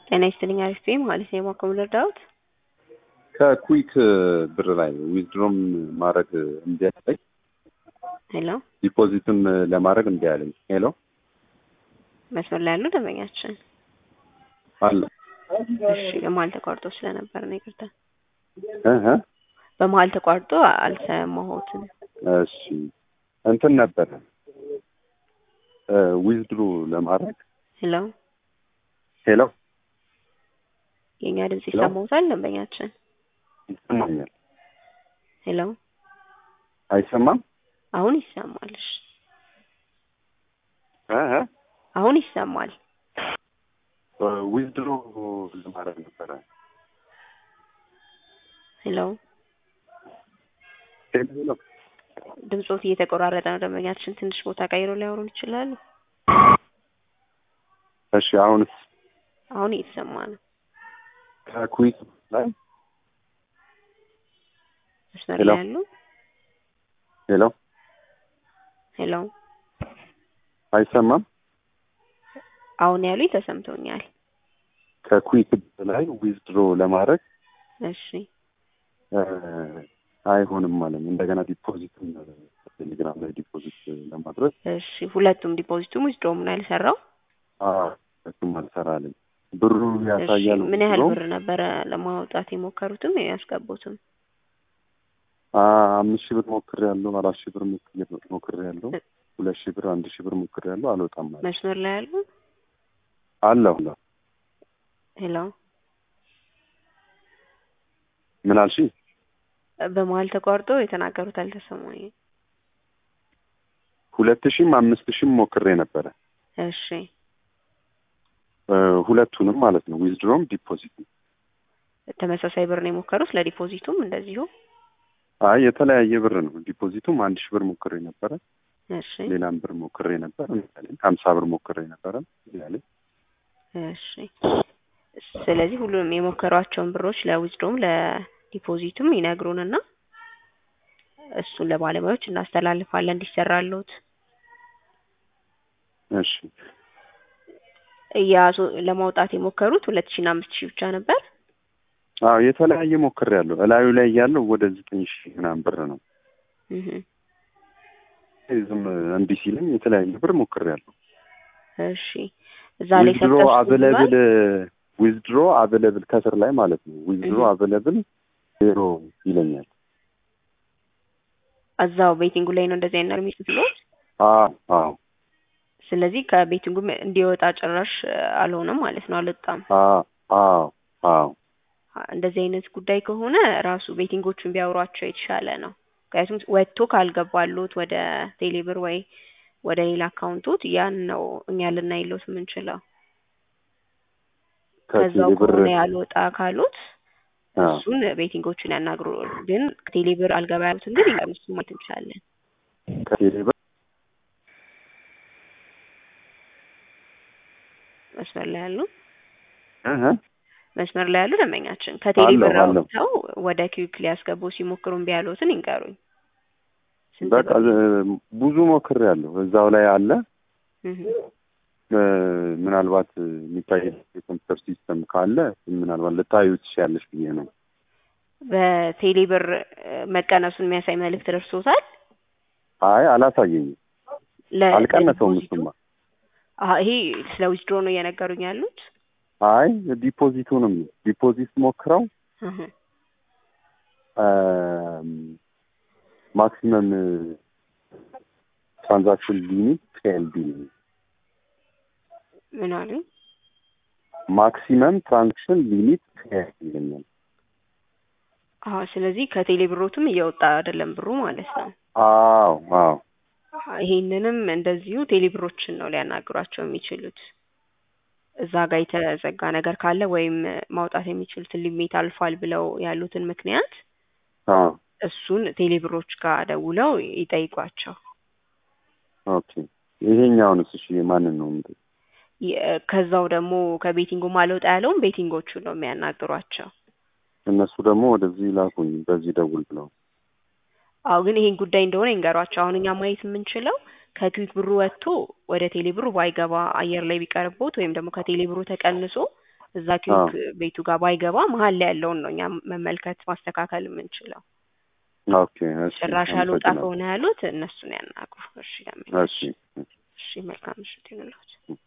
ጤና ይስጥልኝ አሪፍ ነኝ ማለት ነው የማከሙ ልርዳዎት? ከኩዊክ ብር ላይ ዊዝድሮም ማድረግ እምቢ አለኝ። ሄሎ ዲፖዚትም ለማድረግ እምቢ አለኝ። ሄሎ መስመር ላይ ያሉ ደንበኛችን አለ እሺ፣ በመሀል ተቋርጦ ስለነበር ነው ይቅርታ። እህ በመሀል ተቋርጦ አልሰማሁትም። እሺ እንትን ነበረ ዊዝድሮ ለማድረግ ሄሎ ሄሎ የእኛ ድምጽ ሄሎ? ይሰማዎታል ደንበኛችን? ይሰማኛል። ሄሎ አይሰማም? አሁን ይሰማል። እሺ እህ አሁን ይሰማል። ዊዝድሮ ለማድረግ ነበረ። ሄሎ ሄሎ ሄሎ ድምጾት እየተቆራረጠ ነው ደንበኛችን። ትንሽ ቦታ ቀይሮ ሊያወሩን ይችላሉ? እሺ አሁንስ አሁን እየተሰማ ነው። ከኩዊክ ላይ መስመር ሄሎ? ላይ ያሉ ሄሎ ሄሎ አይሰማም? አሁን ያሉኝ ተሰምቶኛል። ከኩዊክ ላይ ዊዝድሮ ለማድረግ እሺ እ አይሆንም ማለት ነው። እንደገና ዲፖዚትም ቴሌግራም ላይ ዲፖዚት ለማድረግ እሺ ሁለቱም ዲፖዚቱም ዊዝድሮውም ነው ያልሰራው። አዎ እሱም አልሰራልኝ። ብሩ እሺ ያሳያል። ምን ያህል withdraw። ብር ነበረ ለማውጣት የሞከሩትም ያስገቡትም? አ አምስት ሺህ ብር ሞክሬ ያለው አራት ሺህ ብር ሞክሬ ያለው ሁለት ሺህ ብር አንድ ሺህ ብር ሞክሬ ያለው አልወጣም ማለት መስመር ላይ ያሉ አለሁ አለሁ ሄሎ ምን አልሽ? በመሀል ተቋርጦ የተናገሩት አልተሰማኝም። ሁለት ሺህም አምስት ሺህም ሞክሬ ነበረ እሺ እ ሁለቱንም ማለት ነው ዊዝድሮም ዲፖዚት ተመሳሳይ ብር ነው የሞከሩት ለዲፖዚቱም እንደዚሁ? አይ የተለያየ ብር ነው ዲፖዚቱም አንድ ሺህ ብር ሞክሬ ነበረ እሺ ሌላም ብር ሞክሬ ነበር ያለኝ ሀምሳ ብር ሞክሬ ነበረ ያለኝ እሺ ስለዚህ ሁሉንም የሞከሯቸውን ብሮች ለዊዝድሮም ለዲፖዚቱም ይነግሩንና እሱን ለባለሙያዎች እናስተላልፋለን እንዲሰራሉት እሺ እያሱ ለማውጣት የሞከሩት ሁለት ሺና አምስት ሺህ ብቻ ነበር። አዎ የተለያየ ሞክሬ ያለው እላዩ ላይ ያለው ወደ ዘጠኝ ሺህ ምናምን ብር ነው እህ ዝም እንዲህ ሲለኝ የተለያየ ብር ሞክሬ ያለው እሺ እዛ ላይ ዊዝድሮ ሰጠሽ አቬለብል ዊዝድሮ አቬለብል ከስር ላይ ማለት ነው ዊዝድሮ እህ። አቬለብል ዜሮ ይለኛል እዛው ቤቲንጉ ላይ ነው እንደዚህ አይነት ነገር የሚጽፍሉት። አዎ አዎ ስለዚህ ከቤቲንጉም እንዲወጣ ጭራሽ አልሆነም ማለት ነው፣ አልወጣም። አዎ አዎ አዎ እንደዚህ አይነት ጉዳይ ከሆነ ራሱ ቤቲንጎቹን ቢያወሯቸው የተሻለ ነው። ምክንያቱም ወጥቶ ካልገባሉት ወደ ቴሌብር ወይ ወደ ሌላ አካውንቶት ያን ነው እኛ ልናይሎት የምንችለው። ከዛው ከቴሌ ብር ከሆነ ያልወጣ ካሉት አዎ እሱን ቤቲንጎቹን ያናግሩ። ግን ቴሌብር አልገባ ያሉትን ግን እኛ እሱን ማየት እንችላለን። ከቴሌ ብር መስመር ላይ ያሉ እህ መስመር ላይ ያሉ ደንበኛችን ከቴሌብር አለሁ፣ አለሁ። አውጥተው ወደ ኪዊክ ሊያስገቡ ሲሞክሩ እምቢ ያሉትን ይንገሩኝ። ስንት በቃ ብር? ዝ- ብዙ ሞክሬ ያለሁ እዛው ላይ አለ እህ። እ፣ ምናልባት የሚታይ የኮምፒውተር ሲስተም ካለ ምናልባት ልታዩ ትችያለሽ ብዬ ነው በቴሌብር እ፣ መቀነሱን የሚያሳይ መልእክት ደርሶታል? አይ አላሳየኝም ለ- አልቀነሰውም ለዲፖዚቱ? እሱማ አሀ ይሄ ስለ ዊዝድሮ ነው እየነገሩኝ ያሉት? አይ ዲፖዚቱንም ዲፖዚት ሞክረው እህ። ማክሲመም ትራንዛክሽን ሊሚት ፒኤልዲ ምን አሉኝ? ማክሲመም ትራንዛክሽን ሊሚት ፒኤልዲ ይለኛል። አሀ ስለዚህ ከቴሌብሮትም እየወጣ አይደለም ብሩ ማለት ነው። አዎ አዎ አሀ ይሄንንም እንደዚሁ ቴሌብሮችን ነው ሊያናግሯቸው የሚችሉት። እዛ ጋር የተዘጋ ነገር ካለ ወይም ማውጣት የሚችሉትን ሊሚት አልፏል ብለው ያሉትን ምክንያት አዎ እሱን ቴሌብሮች ጋር ደውለው ይጠይቋቸው። ኦኬ ይሄኛውንስ እሺ ማንን ነው የምጠይቀው? የ- ከዛው ደግሞ ከቤቲንጉ ማልወጣ ያለውን ቤቲንጎቹን ነው የሚያናግሯቸው። እነሱ ደግሞ ወደዚህ ላኩኝ በዚህ ደውል ብለው አዎ ግን ይሄን ጉዳይ እንደሆነ ይንገሯቸው። አሁን እኛ ማየት የምንችለው ከክዊክ ብሩ ወጥቶ ወደ ቴሌ ብሩ ባይገባ አየር ላይ ቢቀርቦት ወይም ደግሞ ከቴሌ ብሩ ተቀንሶ እዛ ኪዩክ ቤቱ ጋር ባይገባ መሀል ላይ ያለውን ነው እኛ መመልከት ማስተካከል የምንችለው። ኦኬ እሺ ጭራሽ አልወጣ አመሰግናለሁ። ከሆነ ያሉት እነሱን ያናግሩ። እሺ እሺ ደንበኛችን። እሺ መልካም ምሽት ይሁንልዎት።